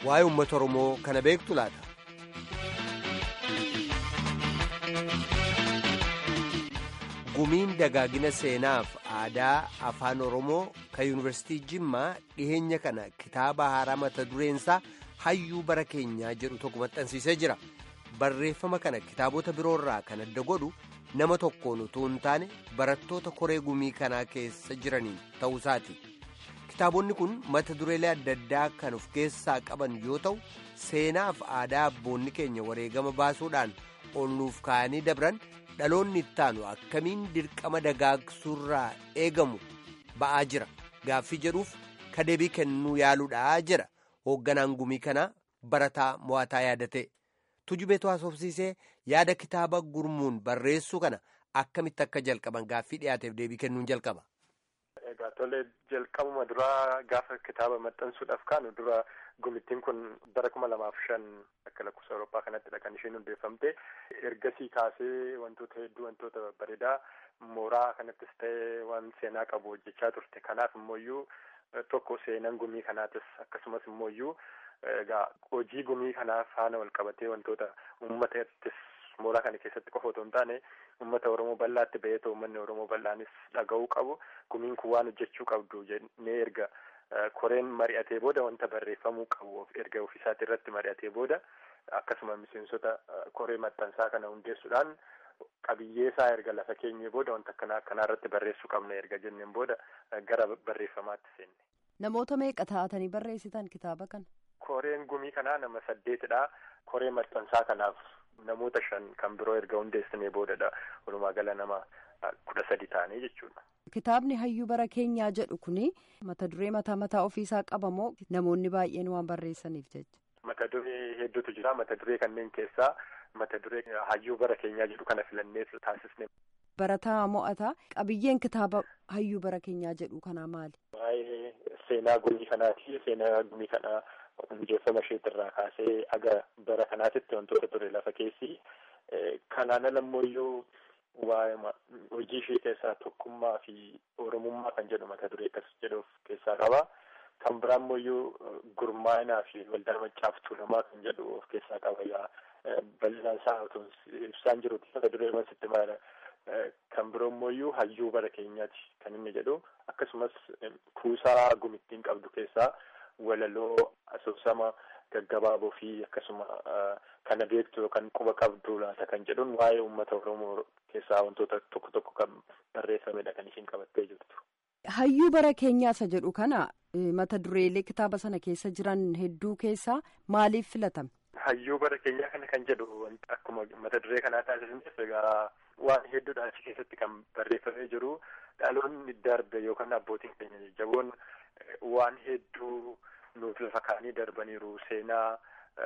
waa'ee uummata Oromoo kana beektu laata? Gumiin dagaagina seenaaf aadaa afaan Oromoo kan Yuunivarsiitii Jimmaa dhiheenya kana kitaaba haaraa mata dureensaa hayyuu bara keenyaa jedhu tokko maxxansiisee jira. Barreeffama kana kitaabota biroorraa kan adda godhu nama tokkoon utuu hin taane barattoota koree gumii kanaa keessa jiraniin ta'uusaati. Kitaabonni kun mata dureelee adda addaa kan of keessaa qaban yoo ta'u seenaaf aadaa abboonni keenya wareegama baasuudhaan ol nuuf kaa'anii dabran dhaloonni ittaanu akkamiin dirqama dagaagsuurraa eegamu ba'aa jira gaaffii jedhuuf kadeebii kennuu yaaluudhaa jira hoogganaan gumii kanaa barataa mo'ataa yaadate tujubeetu haasofsiisee yaada kitaaba gurmuun barreessuu kana akkamitti akka jalqaban gaaffii dhiyaateef deebii kennuun jalqaba. Egaa tolee jalqabuma duraa gaafa kitaaba maxxansuudhaaf kaanu dura gumittiin kun bara kuma lamaaf shan akka lakkoofsa Awurooppaa kanattidha kan isheen hundeeffamte ergasii kaasee wantoota hedduu wantoota bareedaa mooraa kanattis ta'ee waan seenaa qabu hojjechaa turte kanaaf immooyyuu tokko seenaan gumii kanaatis akkasumas immooyyuu egaa hojii gumii kanaa faana wal qabatee wantoota uummatattis mooraa kana keessatti qofa otoo hin taane uummata Oromoo bal'aatti ba'eetoo uummanni Oromoo bal'aanis dhaga'uu qabu gumiin kun waan hojjechuu qabdu jennee erga koreen mari'atee booda wanta barreeffamuu qabu erga ofiisaati irratti mari'atee booda akkasuma miseensota koree maxxansaa kana hundeessuudhaan qabiyyee isaa erga lafa keenyee booda wanta akkanaa akkanaa irratti barreessuu qabna erga jenneen booda gara barreeffamaatti seenne. Namoota meeqa taatanii barreessitan kitaaba kana? Koreen gumii kanaa nama saddeetidha. Koree maxxansaa kanaaf namoota shan kan biroo erga hundeessinee boodadha. Walumaa gala nama kudha sadi ta'anii jechuudha. Kitaabni hayyuu bara keenyaa jedhu kuni mata duree mataa mataa ofiisaa qaba moo namoonni baay'een waan barreessaniif jecha? Mata duree hedduutu jira. Mata duree kanneen keessaa mata duree hayyuu bara keenyaa jedhu kana filannee taasisne. Barataa mo'ataa qabiyyeen kitaaba hayyuu bara keenyaa jedhu kanaa maali? Waa'ee seenaa gumii kanaati. Seenaa gumii kanaa hundeeffama isheetirraa kaasee aga bara kanaatitti wantoota ture lafa keessi. Kanaan ala immoo waa'ee hojii ishee keessaa tokkummaa fi oromummaa kan jedhu mata duree akkas jedhu of keessaa qaba. Kan biraa immoo gurmaa'inaa fi waldaa maccaaf tuulamaa kan jedhu of keessaa qaba. Yaa bal'inaan isaa otoo ibsaan jirutti mata duree masitti maala. Kan biroo immoo hayyuu bara keenyaati kan inni jedhu akkasumas kuusaa gumittiin qabdu keessaa walaloo asoosama gaggabaaboo fi akkasuma kana beektu yookaan quba qabdu laata kan jedhuun waa'ee uummata Oromoo keessaa wantoota tokko tokko kan barreeffamedha kan ishiin qabattee jirtu. Hayyuu bara keenyaa isa jedhu kana mata dureelee kitaaba sana keessa jiran hedduu keessaa maaliif filatame? Hayyuu bara keenyaa kana kan jedhu akkuma mata duree kanaa taasisneef egaa waan hedduudha achi keessatti kan barreeffamee jiru dhaloonni darbe yookaan abbootiin keenya jajjaboon waan hedduu nuuf lafa kaanii darbaniiru seenaa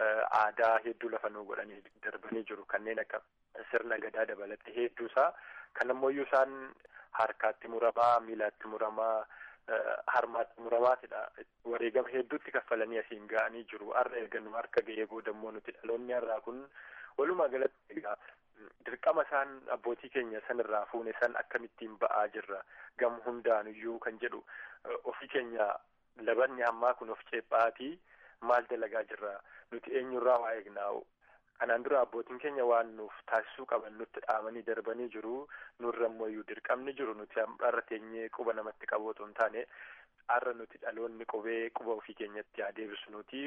aadaa hedduu lafa nuu godhanii darbanii jiru kanneen akka sirna gadaa dabalate hedduusaa kan ammoo isaan harkaatti muramaa miilaatti muramaa harmaatti muramaatidha wareegama hedduutti kaffalanii asiin ga'anii jiru har'a erga nu harka ga'ee booda immoo nuti dhaloonni har'aa kun walumaa galatti egaa dirqama isaan abbootii keenya sanirraa fuune san akkamittiin ba'aa jirra gam hundaanuyyuu kan jedhu ofii keenya labanni ammaa kun of ceephaatii maal dalagaa jirra nuti eenyurraa waa eegnaa'u kanaan dura abbootiin keenya waan nuuf taasisuu qaban nutti dhaamanii darbanii jiru nurra immoo dirqamni jiru nuti har'a teenyee quba namatti qabu otoo hin taane har'a nuti dhaloonni qubee quba ofii keenyatti haa deebisu nuti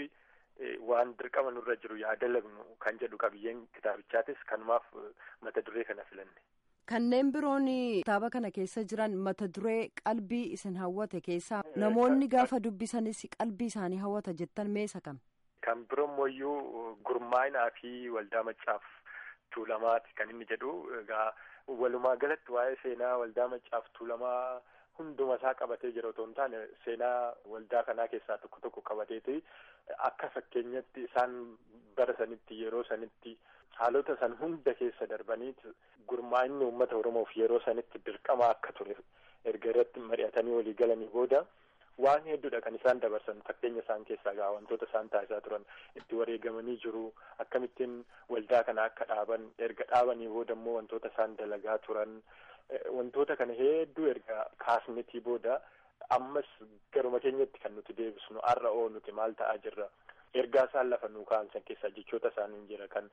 waan dirqama nurra jiru yaa dalagnu kan jedhu qabiyyeen kitaabichaatis kanumaaf mata duree kana filanne. Kanneen biroon kitaaba kana keessa jiran mata duree qalbii isin hawwate keessaa namoonni gaafa dubbisanis qalbii isaanii hawwata jettan meesa kam? Kan biroo immoo gurmaa'inaa fi waldaa maccaaf tuulamaati kan inni jedhu egaa walumaa galatti waa'ee seenaa waldaa maccaaf tuulamaa hunduma isaa qabatee jira otoo hin taane seenaa waldaa kanaa keessaa tokko tokko qabateeti akka fakkeenyatti isaan bara sanitti yeroo sanitti haalota san hunda keessa darbaniiti gurmaa'inni uummata oromoof yeroo sanitti dirqama akka ture erga irratti mari'atanii walii galanii booda waan hedduudha kan isaan dabarsan fakkeenya isaan keessaa gaa wantoota isaan taasisaa turan itti wareegamanii jiru akkamittiin waldaa kana akka dhaaban erga dhaabanii booda immoo wantoota isaan dalagaa turan wantoota kana hedduu erga kaasnetii booda ammas garuma keenyatti kan nuti deebisnu har'a oo nuti maal ta'aa jirra ergaa isaan lafa nuu ka'an san keessaa jechoota isaanii jira kan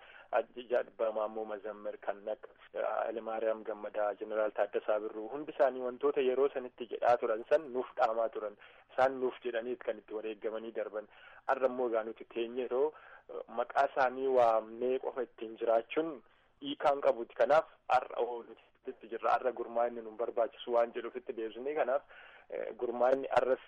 Maammoo Mazammir kan akka Alemaariyaam Gammadaa Jeneraal Taaddasaa Birruu hundi isaanii wantoota yeroo sanitti jedhaa turan san nuuf dhaamaa turan isaan nuuf jedhaniit kan itti wareegamanii darban har'a immoo egaa nuti teenye yeroo maqaa isaanii waamnee qofa ittiin jiraachuun hiikaan qabuuti kanaaf har'a oolutti jirra har'a gurmaa'inni nu barbaachisu waan jedhuufitti deebisnee kanaaf gurmaa'inni har'as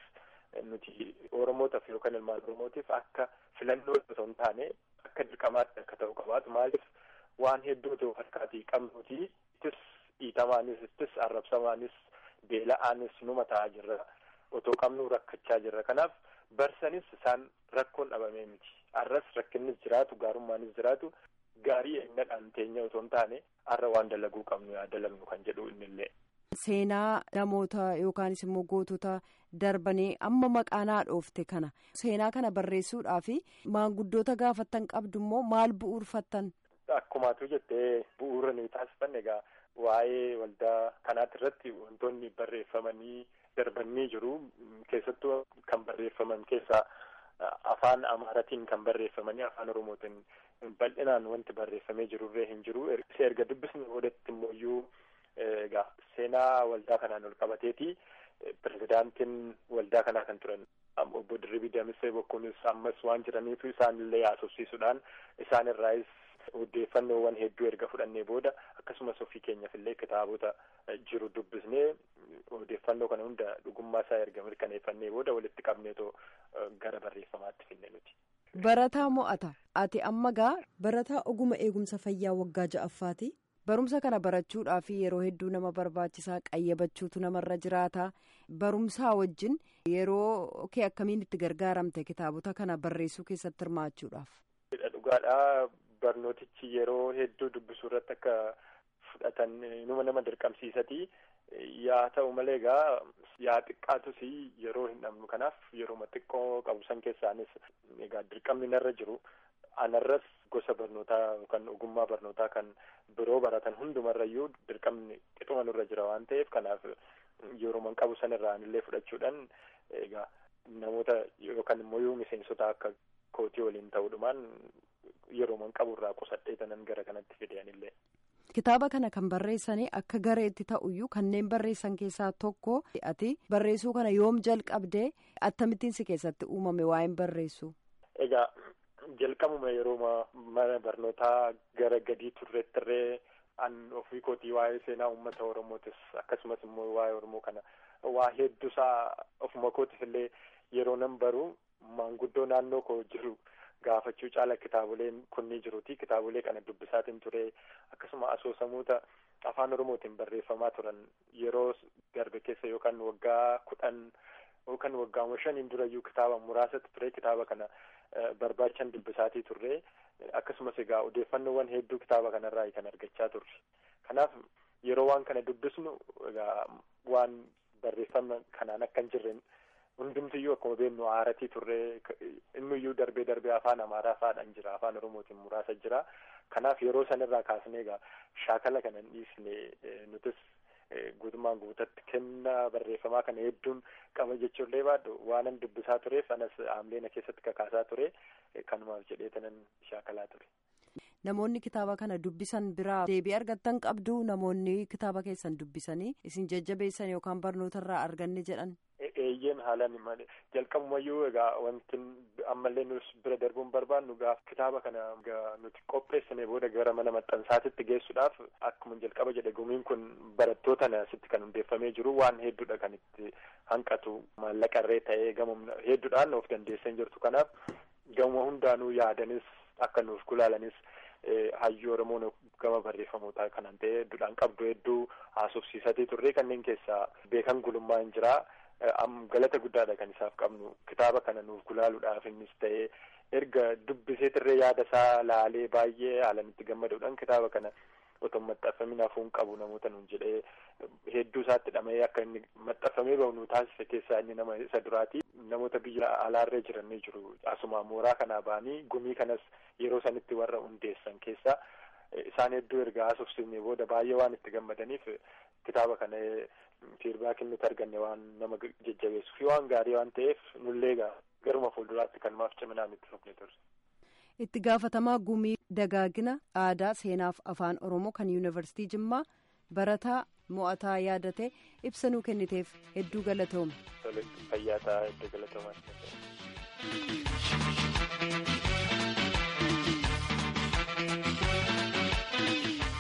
nuti oromootaaf yookaan ilmaan oromootiif akka filannoo osoo hin taane akka dirqamaatti akka ta'u qabaatu maaliif waan hedduu ta'u harkaatii qabnuuti ittis dhiitamaanis ittis arrabsamaanis beela'aanis numa ta'aa jirra otoo qabnuu rakkachaa jirra kanaaf barsanis isaan rakkoon dhabamee miti har'as rakkinnis jiraatu gaarummaanis jiraatu gaarii eenyadhaan teenya otoo hin taane har'a waan dalaguu qabnu yaa dalagnu kan jedhu innillee. Seenaa namoota yookaanis immoo gootota darbanii amma maqaanaa dhoofte kana seenaa kana barreessuudhaaf maanguddoota gaafattan qabdu immoo maal bu'uurfattan. Akkumaatu jettee bu'uura ni taasifanne egaa waa'ee waldaa kanaati irratti wantoonni barreeffamanii darbanii jiru keessattuu kan barreeffaman keessaa afaan amaaratiin kan barreeffamanii afaan oromootiin bal'inaan wanti barreeffamee jirurree hin jiru erga dubbisni boodatti immoo iyyuu egaa seenaa waldaa kanaan ol qabateeti pirezidaantiin waldaa kanaa kan turan obbo Dirribii Damisee Bokkuunis ammas waan jiraniitu isaanillee haasofsiisuudhaan isaan irraayis odeeffannoowwan hedduu erga fudhannee booda akkasumas ofii keenyaaf illee kitaabota jiru dubbisnee odeeffannoo kana hunda dhugummaa isaa erga mirkaneeffannee booda walitti qabneetoo gara barreeffamaatti finne nuti. Barataa mo'ata ati amma gaa barataa oguma eegumsa fayyaa waggaa ja'affaati. Barumsa kana barachuudhaaf yeroo hedduu nama barbaachisaa qayyabachuutu namarra jiraata. Barumsaa wajjin yeroo kee akkamiin itti gargaaramte kitaabota kana barreessuu keessatti hirmaachuudhaaf. Dhugaadhaa barnootichi yeroo hedduu dubbisuu irratti akka fudhatan numa nama dirqamsiisati. Yaa ta'u malee egaa yaa xiqqaatus yeroo hin dhabnu kanaaf yeroo xiqqoo qabu san keessaanis egaa dirqamni narra jiru. anarras gosa barnootaa yookaan ogummaa barnootaa kan biroo baratan hundumarrayyuu dirqamni qixuma nurra jira waan ta'eef kanaaf yeroo qabu sanirraan illee fudhachuudhaan egaa namoota yookaan immoo yoo miseensota akka kootii waliin ta'uudhumaan yeroo qaburraa qusadhee tanan gara kanatti fideanillee. Kitaaba kana kan barreessanii akka gareetti ta'uyyuu kanneen barreessan keessaa tokko ati barreessuu kana yoom jalqabdee akkamittiin si keessatti uumame waa'een barreessu. Egaa jalqabuma yeroo mana barnootaa gara gadii turreettirree an ofii kootii waa'ee seenaa uummata oromootis akkasumas immoo waa'ee oromoo kana waa hedduusaa ofuma kootiif illee yeroo nan baru maanguddoo naannoo koo jiru gaafachuu caala kitaaboleen kunni jiruti kitaabolee kana dubbisaatiin ture akkasuma asoosamoota afaan oromootiin barreeffamaa turan yeroo darbe keessa yookaan waggaa kudhan yookaan waggaa shaniin durayyuu kitaaba muraasatti ture kitaaba kana barbaachan dubbisaatii turre akkasumas egaa odeeffannoowwan hedduu kitaaba kanarraa kan argachaa turre kanaaf yeroo waan kana dubbisnu egaa waan barreeffama kanaan akka hin jirre hundumtiyyuu akkuma beeknu aaratii turre innuyyuu darbee darbee afaan amaaraa faadhaan jira afaan oromootiin muraasa jira kanaaf yeroo sanirraa kaasnee egaa shaakala kana hin dhiisne nutis guutummaan guutatti kennaa barreeffamaa kana hedduun qaba jechuullee baadhu waanan dubbisaa tureef anas aamleena keessatti kakaasaa ture kanumaaf jedhee tanan shaakalaa ture. Namoonni kitaaba kana dubbisan biraa deebii argattan qabdu namoonni kitaaba keessan dubbisanii isin jajjabeessan yookaan barnootarraa arganne jedhan. Eeyyeen haalaan malee jalqabumayyuu egaa wanti ammallee nus bira darbuun barbaannu gaaf kitaaba kana nuti qopheessine booda gara mana maxxansaatitti geessuudhaaf akkuma jalqaba jedhe gumiin kun barattoota asitti kan hundeeffamee jiru waan hedduudha kan itti hanqatu maallaqarree ta'ee gama hedduudhaan of dandeessan jirtu kanaaf gama hundaanuu yaadanis akka nuuf gulaalanis hayyuu oromoon gama barreeffamootaa kanan ta'e hedduudhaan qabdu hedduu haasofsiisatii turre kanneen keessaa beekan gulummaa hin jiraa. galata guddaadha kan isaaf qabnu kitaaba kana nuuf gulaaluudhaaf innis ta'ee erga dubbiseetirree yaada isaa laalee baay'ee haalan itti gammaduudhaan kitaaba kana otoo maxxanfamin hafuun qabu namoota nuun jedhee hedduu isaatti dhama'ee akka inni maxxanfamee bahu nu taasise keessaa inni nama isa duraati namoota biyya alaarree jiran ni jiru asuma mooraa kanaa ba'anii gumii kanas yeroo sanitti warra hundeessan keessaa isaan hedduu erga haasofsiifne booda baay'ee waan itti gammadaniif kitaaba kana fiidbaakiin nuti arganne waan nama jajjabeessuu fi waan gaarii waan ta'eef nullee egaa garuma fuulduraatti kan maaf ciminaan itti fufne turre. Itti gaafatamaa gumii dagaagina aadaa seenaaf afaan oromoo kan yuunivarsiitii Jimmaa barataa mo'ataa yaadate ibsa nuu kenniteef hedduu galatoome. Fayyaa ta'aa hedduu galatoomaa.